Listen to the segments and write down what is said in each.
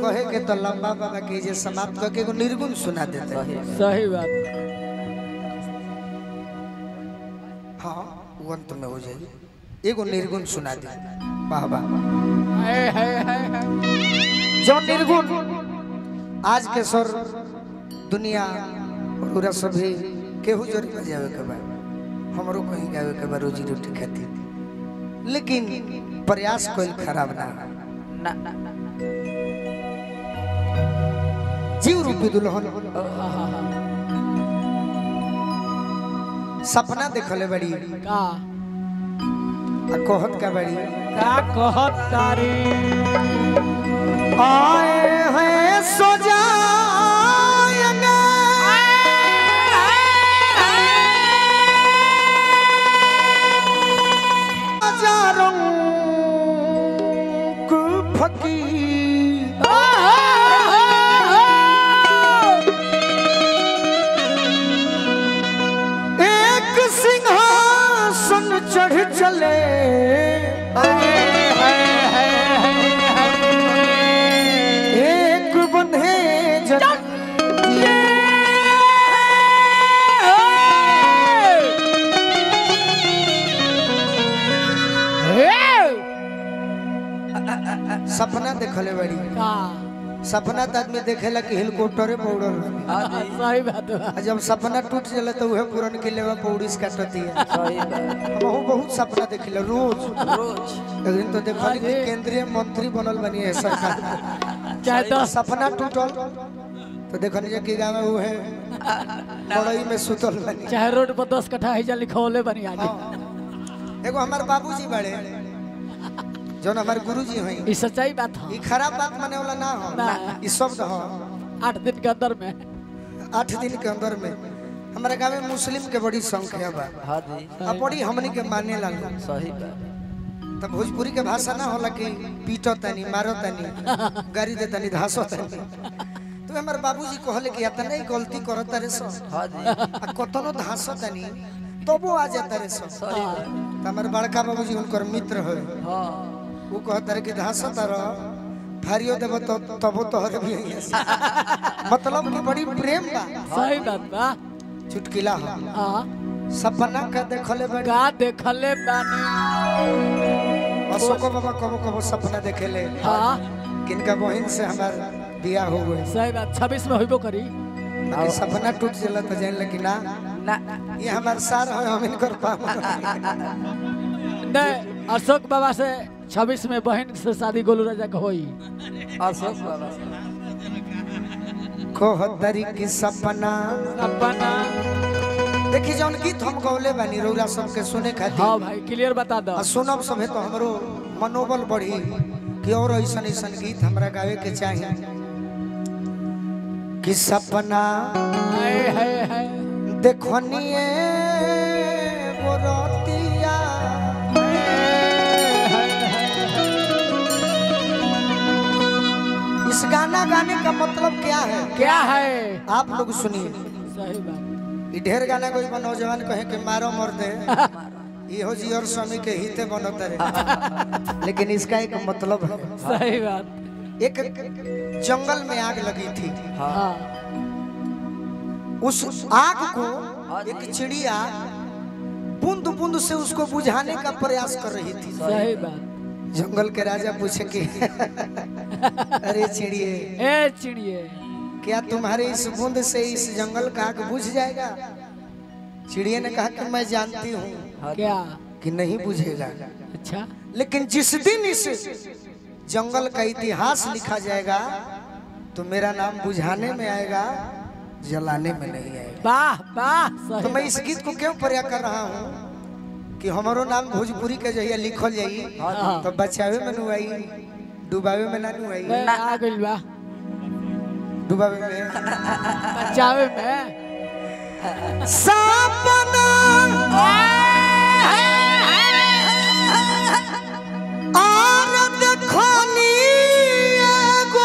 कहे के तो लंबा बाबा के जे समाप्त करके एगो निर्गुण सुना देते हैं। सही बात हाँ वो अंत में हो जाएगी एगो निर्गुण सुना दे वाह वाह है है है है जो निर्गुण आज के सर दुनिया पूरा सभी केहू जोरी बजावे के बा हमरो कहीं गावे के बा रोजी रोटी खातिर लेकिन प्रयास कोई खराब ना ना ना ना जीव रूपी दुल्हन हाँ हाँ हाँ सपना देखले बड़ी का आ कहत का बड़ी का कहत तारी आए हैं सो जाएंगे हजारों को फकीर एक सिंहासन चढ़ चले एक बंधे जन सपना देखले बड़ी का सपना तो आदमी देखेला कि हेलीकॉप्टरे पे उड़ल रही। हाँ जी सही बात बा आ जब सपना टूट जाला तो उहे पूरन के लेवा पौड़ीस काटती है सही बात हम बहुत सपना देखिला रोज रोज एक दिन तो देखली कि केंद्रीय मंत्री बनल बनी है सरकार चाहे तो दस सपना टूटल तो देखनी जे कि गाँव में उहे बड़ई में सुतल बनी चाहे रोड पर दस कट्ठा हिजा लिखौले बनी आज एगो हमार बाबूजी बड़े जौन हमार गुरुजी हैं ई सच्चाई बात ई है खराब बात माने वाला ना हो ना। ई शब्द हो आठ दिन के अंदर में आठ दिन के अंदर में हमारे गाँव में मुस्लिम के बड़ी संख्या बा हाँ जी आ बड़ी हमनी के माने ला लोग। सही बात तब भोजपुरी के भाषा ना होला कि पीटो तनी मारो तनी गाड़ी दे तनी धासो तनी तो हमारे बाबूजी कहले कि इतना ही गलती करत रे सो हाँ जी आ कतनो धासो तनी तबो आ जाता रे सो सही बात तो हमारे बड़का बाबूजी उनकर मित्र है हाँ वो कहत रहे कि धासो तारो फारियो देबो तो तबो तोहरे भी है मतलब कि बड़ी प्रेम बा सही बात बा चुटकिला हो हाँ सपना का देखले बड़ी का देखले बानी अशोको बाबा कबो कबो सपना देखेले हाँ किनका बहन से हमार बियाह हो गए सही बात छब्बीस में होइबो करी बाकी सपना टूट जाला तो जान लगी ना ना ये हमार सार है हम इनकर पाप नहीं अशोक बाबा से छब्बीस में बहन से शादी गोलू राजा के होई अशोक बाबा कोहतरी की सपना अपना देखी जौन गीत हम गौले बानी रौरा सबके सुने खातिर हाँ भाई क्लियर बता दो आ सुनब सभे तो हमरो मनोबल बढ़ी कि और ऐसन ऐसन गीत हमरा गावे के चाही कि सपना हाय हाय हाय देखनिए वो रतिया इस गाना गाने का मतलब क्या है क्या है आप लोग सुनिए सही बात ई ढेर गाना कोई बा नौजवान कहे कि मारो मर दे इहो जी और स्वामी के हिते बनत रहे लेकिन इसका एक मतलब है सही बात एक जंगल में आग लगी थी हाँ उस आग को एक चिड़िया बूंद बूंद से उसको बुझाने का प्रयास कर रही थी सही बात जंगल के राजा पूछे कि अरे चिड़िए ए चिड़िए क्या तुम्हारे इस बूंद से इस जंगल का आग बुझ जाएगा चिड़िया ने कहा कि मैं जानती हूँ क्या कि नहीं बुझेगा अच्छा लेकिन जिस दिन इस जंगल का इतिहास लिखा जाएगा तो मेरा नाम बुझाने में आएगा जलाने में नहीं आएगा वाह वाह तो सही मैं इस गीत को क्यों प्रयाग कर रहा हूँ कि हमारो नाम भोजपुरी के जहिया लिखल जाई हाँ। तो बचावे में नु आई डुबावे में ना नु आई ए, आ गइल बा डुबावे में बचावे में सपना और देखनी एगो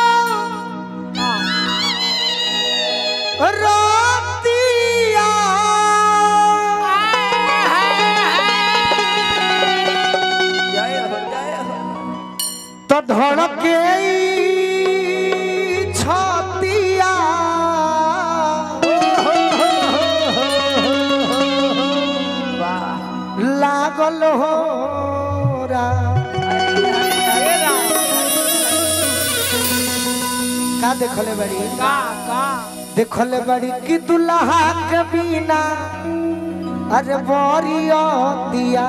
रातिया जय हो जय हो तो धड़के लागल हो का देखले बड़ी का का देखले बड़ी कि दुल्हा के बिना अरे बरिया दिया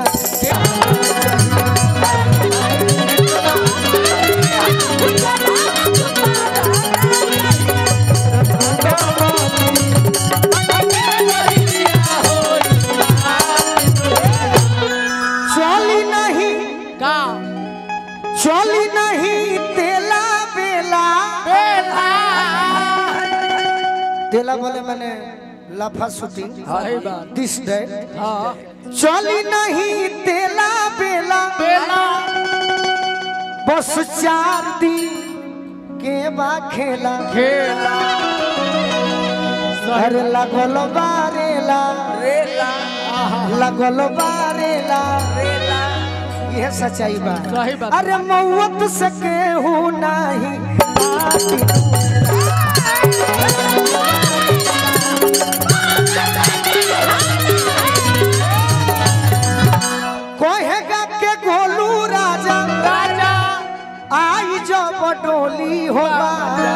चली नहीं का चली नहीं तेला बेला बेला तेला बोले मैंने लफा शूटिंग सही बात दिस डे हाँ चली नहीं तेला बेला बेला बस चार दिन के बा खेला खेला घर लगल बारेला रेला लगल बारेला रेला यह सच्चाई बा सही बात अरे मौत से केहू नहीं बाकी कहेगा के गोलू राजा राजा आई जब डोली होगा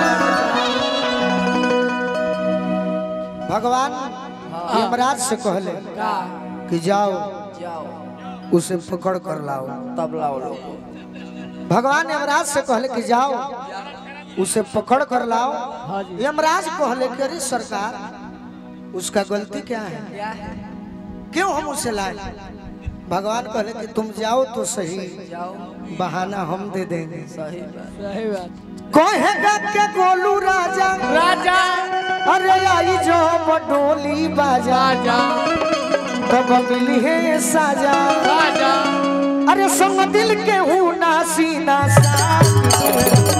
भगवान यमराज से कहले का कि जाओ जाओ उसे पकड़ कर लाओ तबला वो लोग भगवान यमराज से कहले कि जाओ उसे पकड़ कर लाओ हाँ जी यमराज कहले कि अरे सरकार उसका गलती क्या है क्या है क्यों हम उसे लाए भगवान कहले कि तुम जाओ तो सही जाओ बहाना हम दे देंगे सही बात सही बात कहेगा के गोलू राजा राजा अरे आई जो बडोली बाजा राजा तब मिली है साजा राजा अरे संग दिल के हूँ नासी नासा